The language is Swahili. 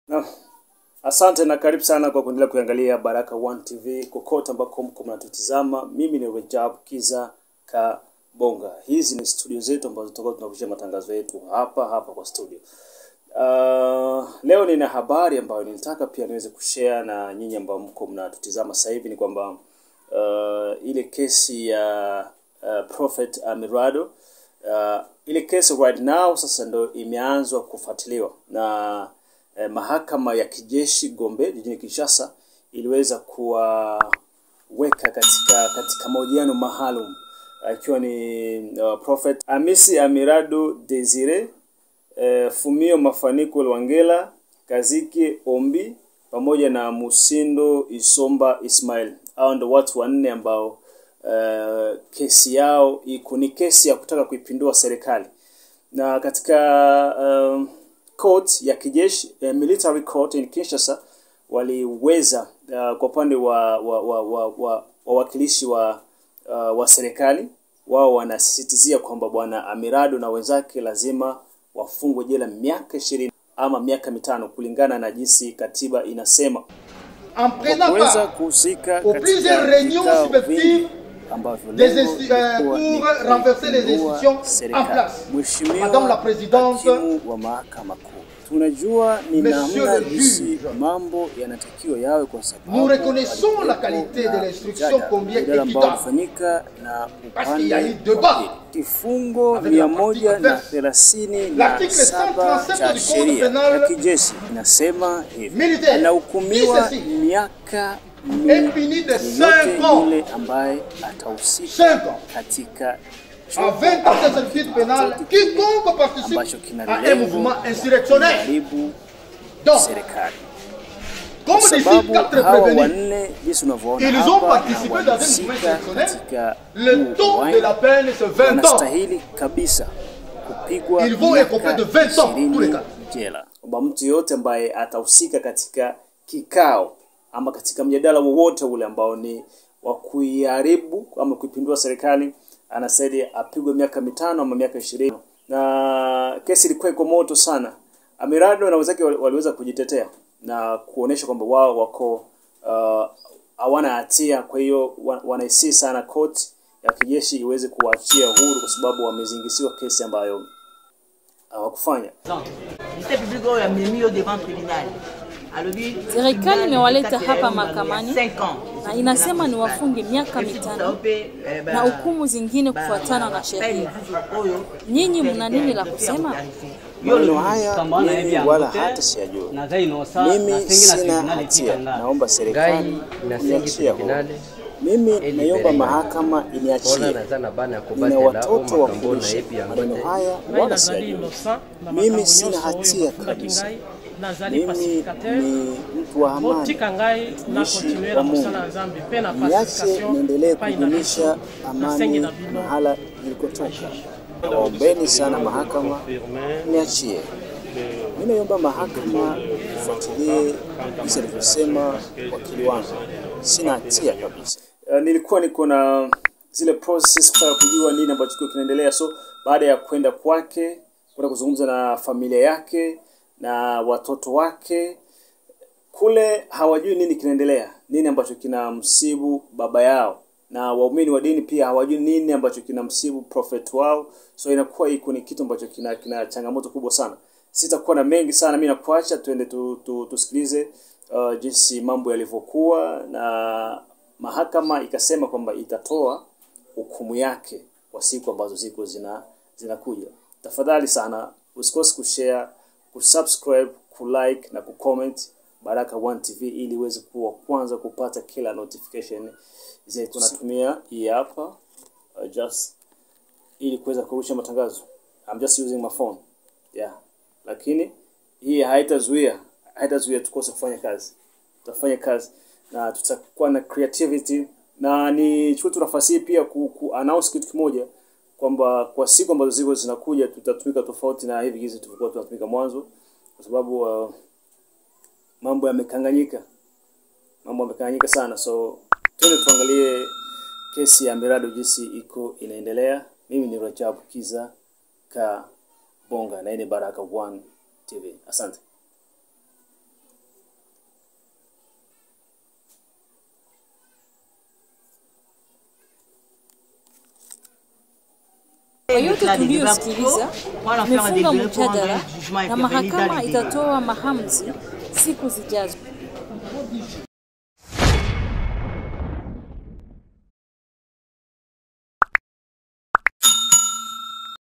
Na, asante na karibu sana kwa kuendelea kuangalia Baraka One TV kokote ambako mko mnatutizama. Mimi ni Rajab Kiza Kabonga. Hizi ni studio zetu ambazo tutakuwa tunakushia matangazo yetu hapa hapa kwa studio. Uh, leo nina habari ambayo nilitaka pia niweze kushare na nyinyi ambao mko mnatutizama sasa hivi ni kwamba uh, ile kesi ya uh, Prophet Amirado uh, ile kesi right now sasa ndo imeanzwa kufuatiliwa na eh, mahakama ya kijeshi Gombe jijini Kinshasa iliweza kuwaweka katika katika mahojiano maalum ikiwa ni uh, Prophet Amisi Amirado Desire eh, Fumio Mafaniko Lwangela Kaziki Ombi pamoja na Musindo Isomba Ismail. Hao ndo watu wanne ambao uh, kesi yao iko ni kesi ya kutaka kuipindua serikali na katika um, court ya kijeshi eh, military court in Kinshasa waliweza uh, kwa upande wa wa wa wa, wa, wawakilishi wa uh, wa serikali wao wanasisitizia kwamba bwana Amirado na wenzake lazima wafungwe jela miaka ishirini ama miaka mitano kulingana na jinsi katiba inasema en prenant kuweza part kuhusika aux katika plusieurs réunions vikao subjectives vingi ambavyo des lengo insti- euh, lilikuwa ni pour renverser les kuipindua institutions en serikali. place. Mheshimiwa Madame la Présidente, hakimu wa mahakama kuu, tunajua ni Monsieur namna le jinsi juge, mambo yanatakiwa yawe kwa sababu nous reconnaissons la palikuwepo qualité na de l'instruction mjadala, combien mjadala ambao équitable. ulifanyika na Parce qu'il y a eu upande débat. wa pili. Kifungo Avec mia la moja partie na adverse. thelathini na L'article saba 137 cha du Code sheria pénal ya kijeshi inasema hivi, militaire, anahukumiwa si, si, si. miaka Et puni de yeyote cinq ans. yule ambaye atahusika Cinq ans. katika En 20 ans de servitude pénale, quiconque participe ambacho kina à un lengo mouvement la insurrectionnel. kuharibu Donc, serikali. comme Kwa décide sababu quatre hawa prévenus, wanne jinsi unavyoona Ils ont hapa participé na dans un walihusika mouvement insurrectionnel. katika le huu taux de uwanja, la peine, c'est 20 ans. wanastahili kabisa kupigwa Ils vont miaka écoper de 20 ans, tous les 20 cas. jela. Kwamba mtu yoyote ambaye atahusika katika kikao ama katika mjadala wowote ule ambao ni wa kuiharibu ama kuipindua serikali anastahili apigwe miaka mitano ama miaka ishirini. Na kesi ilikuwa iko moto sana. Amirado na wenzake wali- waliweza kujitetea na kuonesha kwamba wao wako uh, hawana hatia, kwa hiyo wa- wanaisii sana court ya kijeshi iweze kuwaachia huru kwa sababu wamezingisiwa kesi ambayo hawakufanya. Ministère public oyo amemi yo devant tribunal alobi Serikali imewaleta kati ya hapa yo ndani ya mahakamani cinq ans. na inasema ni wafunge miaka Esi mitano kusahau pe, eh, ba- na hukumu zingine ba- kufuatana ba- na ba- sheria. ba- oyo Nyinyi pe- mna nini la pe- kusema? Yo Maneno lo- haya Kamba na mimi hivi wala angote, hata siyajua. naza inosa Mimi nasengi na sina tribunali hatia, ikitanga naomba serikali ngai nasengi niachie huru. tribunale Mimi Eli naomba Berega. mahakama mpona iniachie. naza na bana ya Nina kobatela o watoto wa makambo na kuishi. yebi yango Maneno te haya ngai wala nazali siyajua. innocent na Mimi makambo sina nyonso oyo hatia bafundaki kabisa. ngai nazali Mimi pacificateur ni mtu wa amani. botika ngai na Mtumishi kontinue wa na Mungu. kosala nzambe mpe na Niache pacification niendelee epai na kudumisha biso amani nasengi na bino mahala nilikotoka. Nawaombeni sana mahakama niachie. Mimi naomba mahakama ifuatilie jinsi alivyosema wakili wangu, sina hatia kabisa. Uh, nilikuwa niko na zile process kutaka kujua nini ambacho kiko kinaendelea, so baada ya kwenda kwake kwenda kuzungumza na familia yake na watoto wake kule hawajui nini kinaendelea, nini ambacho kinamsibu baba yao, na waumini wa dini pia hawajui nini ambacho kinamsibu prophet wao. So inakuwa iko ni kitu ambacho kina, kina changamoto kubwa sana. Sitakuwa na mengi sana, mimi nakuacha tuende tu, tu, tusikilize uh, jinsi mambo yalivyokuwa, na mahakama ikasema kwamba itatoa hukumu yake kwa siku ambazo ziko zina zinakuja. Tafadhali sana usikose kushare, kusubscribe, kulike na kucomment Baraka One TV ili uweze kuwa kwanza kupata kila notification zetu. Tunatumia hii hapa uh, just ili kuweza kurusha matangazo. I'm just using my phone. Yeah. Lakini hii haitazuia haitazuia tukose kufanya kazi. Tutafanya kazi na tutakuwa na creativity na ni chukue tu nafasi hii pia ku, ku announce kitu kimoja kwamba kwa siku ambazo ziko zinakuja tutatumika tofauti na hivi gizi tulikuwa tunatumika mwanzo kwa sababu uh, mambo yamekanganyika, mambo yamekanganyika sana. So twende tuangalie kesi ya Mirado jinsi iko inaendelea. Mimi ni Rajabu Kiza Kabonga na hii ni Baraka One TV. Asante. des yote déclats, des débats tuliyosikiliza plutôt, on va faire un imefunga délibéré pour rendre mjadala un jugement et na faire valider mahakama les délais. itatoa mahamzi siku zijazo.